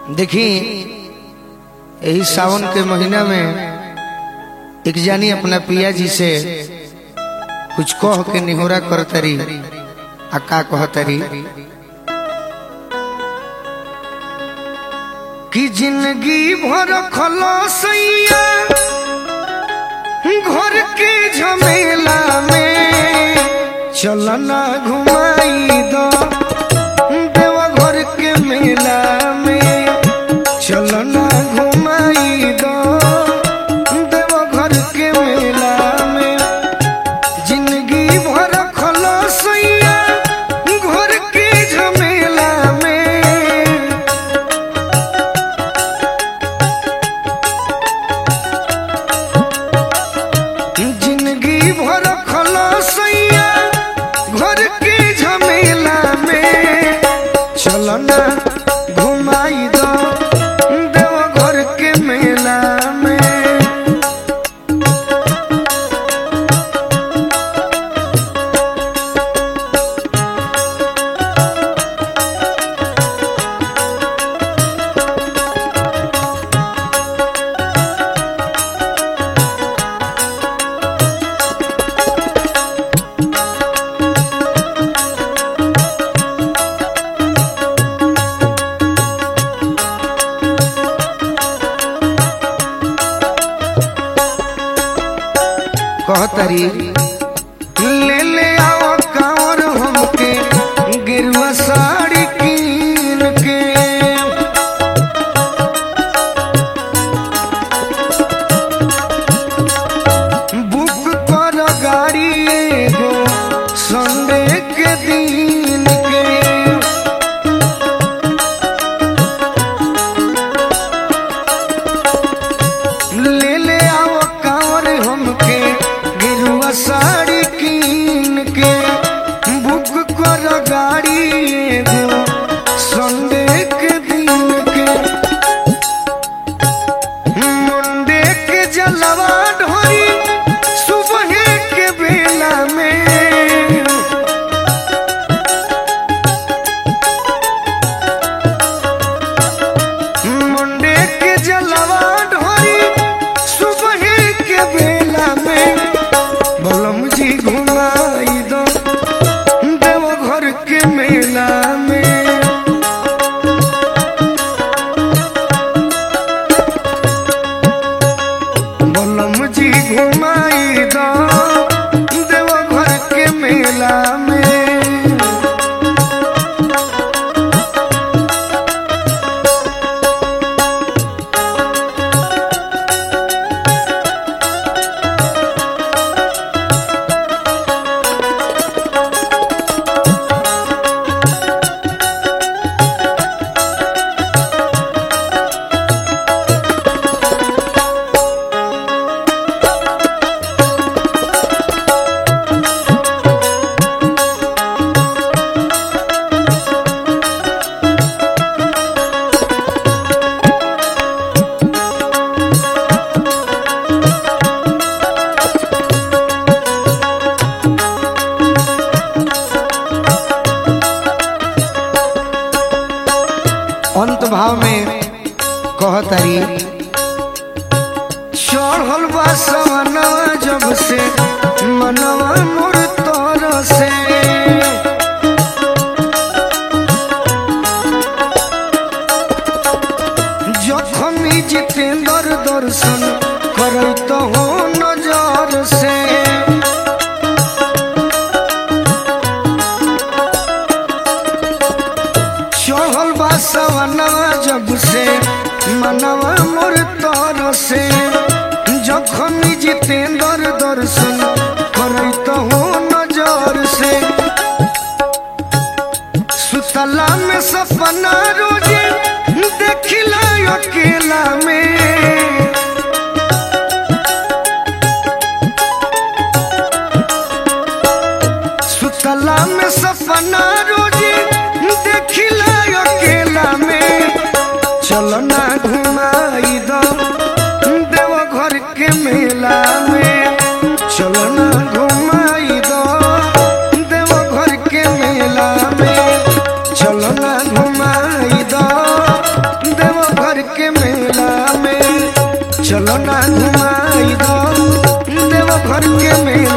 देखी यही सावन के महीना में एक जानी अपना पिया जी से कुछ कह के निहोरा करतरी आ का कहतरी कि जिंदगी भर खलसैया घर के झमेला में चलना घुमाई दो देवा घर के मेला में चलना घुमाई दो देवा घर के मेला में जिंदगी भर खलसैया घर के झमेला में जिंदगी भर खलसैया घर के झमेला में चलना घुमाई दो देव घर के मेला में कहतरी ले ले आओ कांवर हमके गिरवा साड़ी कीन के बुक कर गाड़ी एगो संडे के दिन के ले ले आओ कांवर हमके गिरुआ साड़ी कीन के बुक कर गाड़ी एगो संडे के दिन के मुंडे के जलवा ढोरी सुबह के बेला में मुंडे के जलवा ढोरी सुबह के बेला में बलम जी घुमाई दो देव घर के मेला में बलम जी घुमाई दो देव घर के मेला में अंत भाव में कहतरी चढ़ल बा सवनवा जब से मनवा मोर तर से जखमी जितेंद्र दर्शन करत हो नजर से चढ़ल बा सवनवा जब से मनवा मोर तर से जखन जितेंद्र दर्शन करत हो नजर से सुतला में सपना रोजे देखिला अकेला में सुतला में सपना रोजे देखिला अकेला में चलना घुमाई दो देव घर के मेला में चलना घुमाई दो देव घर के मेला में चलना घुमाई दो देव चलो ना घुमाई दो देव घर के मेला